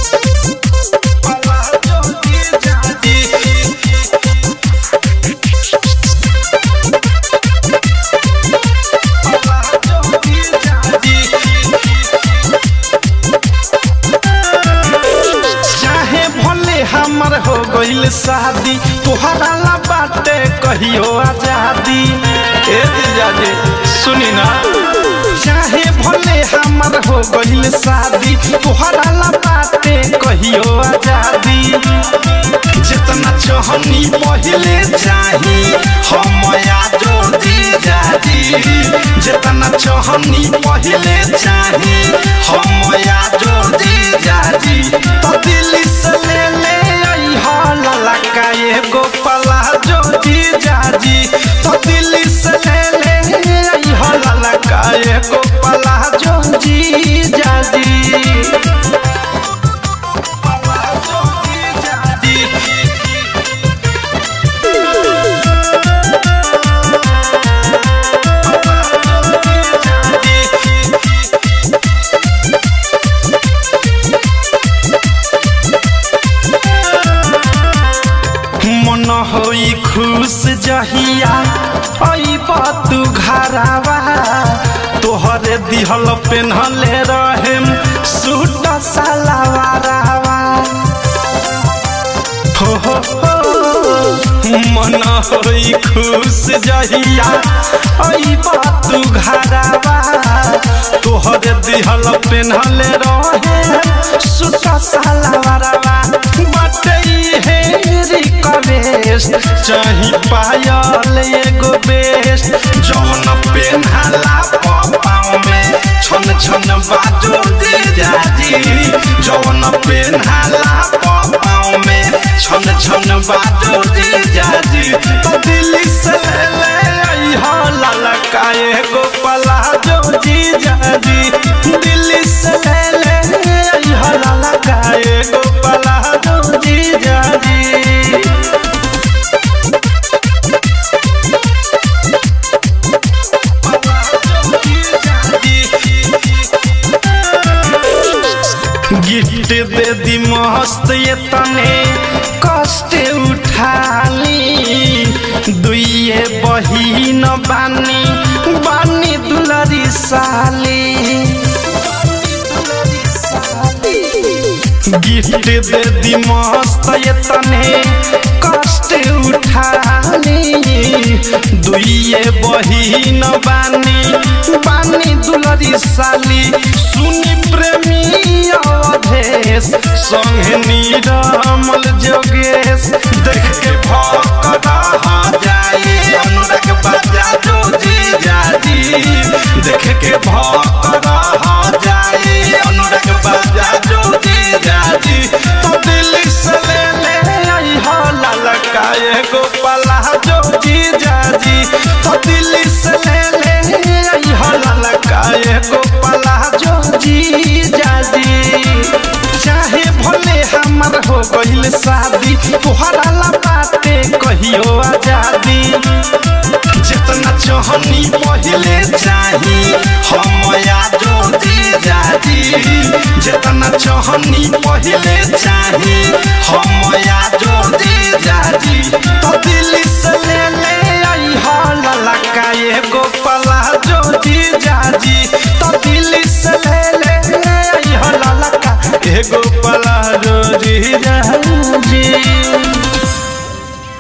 palazzo जीजा जी palazzo जीजा जी चाहे भले हमर हो गइल शादी तोहरा ला बाटे कहियो आजादी ए जीजा जी सुनी ना चाहे भले हमर हो गइल शादी तोहरा ला बाटे कहियो आजादी जितना चाहनी पहले चाही हम आजो जीजा जी जितना चाहनी पहले चाही हम आजो जीजा जी तो दिल्ली से ले ले आई हाल का एगो पलाजो जीजा जी तो दिल्ली से ले ले आई हाल का एगो पलाजो जीजा जी पलाजो जीजा जी मन होई खुश जहिया अइब तू घरावा तोहरे दिहल पेन्हले रहेम सूट सलवारावा हो हो हो मन होई खुश जहिया अइब तू घरावा तोहरे दिहल पेन्हले रहे सूट सलवारावा बाटे हे रिक्वेस्ट चाही पायल एगो बेस्ट जौन पेन्हाला पाँव में छन छन बाजो दे जाजी जौन पेन्हाला पाँव में छन छन बाजो दे जाजी तो दिल्ली से ले आई हो ललका एगो पलाजो जी जाजी दिल्ली से ले ले आई हो ललका एगो पलाजो जी जाजी गिफ्ट दे दी मस्त ये तने कष्ट उठाली दुइये बहिन बानी बानी दुलरी साली गिफ्ट दे दी मस्त ये तने कष्ट उठाली दुइये बहिन बानी बानी दुलरी साली सुनी प्रेमी अवधेश संगे नीरमल जोगेश देख के भक्त रह जाए अनुराग बाजा जो जी जाजी देख के भक्त रह जाए अनुराग बाजा जो जी जाजी तो दिल्ली से ले ले आई हो ललका एगो पलाजो जी जाजी तो दिल्ली से ले ले आई हो ललका एगो पलाजो जी जाजी चाहे भले हमर हो गइल शादी तोहरा ला बाटे कहियो आजादी जितना चाहनी पहले चाही हम आजो जी जाजी जितना चाहनी पहले चाही हम आजो जी जाजी तो दिल्ली से ले ले आई हो ललका एगो पलाजो जी जाजी तो दिल्ली से ले ले आई हो ललका एगो पलाजो जी जाजी